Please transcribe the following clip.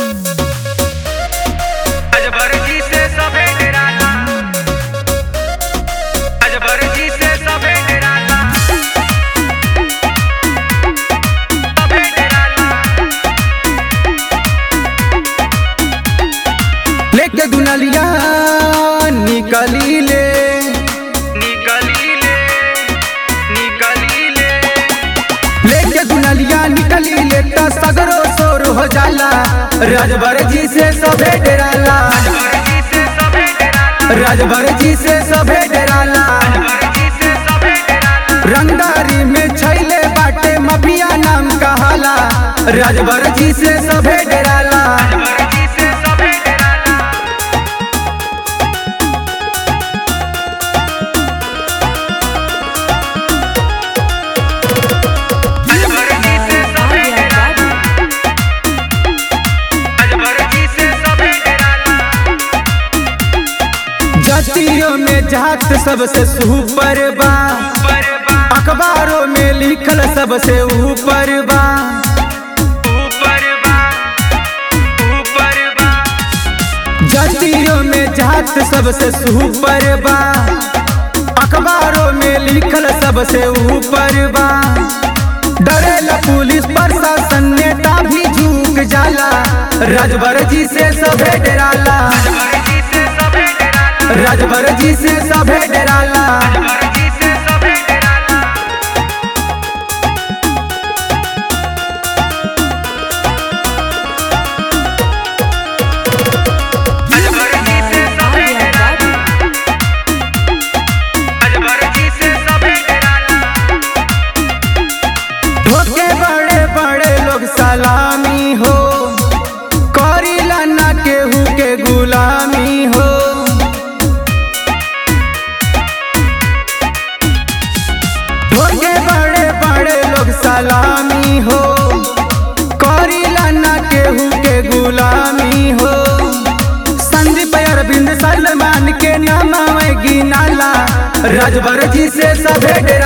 अजबर जी से सभे डराला अजबर जी से सभे डराला सभे डराला लेके दुनलिया निकली ले निकली ले निकली ले लेके दुनलिया निकली ले त सगरो शोर हो जाला राजभर जी से सभे डराला अजबर जी से सभे डराला राजभर जी से सभे डराला अजबर जी से सभे डराला रंगदारी में छैले बाटे मफिया नाम कहाला राजभर जी से सभे डराला अजबर जी से सभे डराला अजबर जी से सभे डराला अजबर जी से सभे डराला जातियों में जात सबसे सुपर बा परबा अखबारों में लिखल सबसे ऊपर बा ऊपर बा ऊपर बा जातियों में जात सबसे सुपर बा अखबारों में लिखल सबसे ऊपर बा डरेला पुलिस प्रशासन नेता भी झुक जाला राजभर जी से सभे डराला अजबर जी से सभे डराला राजभर जी से सभे डराला अजबर जी से सभे डराला अजबर जी से सभे डराला अजबर जी से सभे डराला ठोके बड़े बड़े लोग सलामी हो करीला ना केहू के गुलामी हो ठोके बड़े बड़े लोग सलामी हो करीला ना केहू के गुलामी हो संदीप अरविंद सलमान के नाम गिनाला राजभर जी से सभे डेरा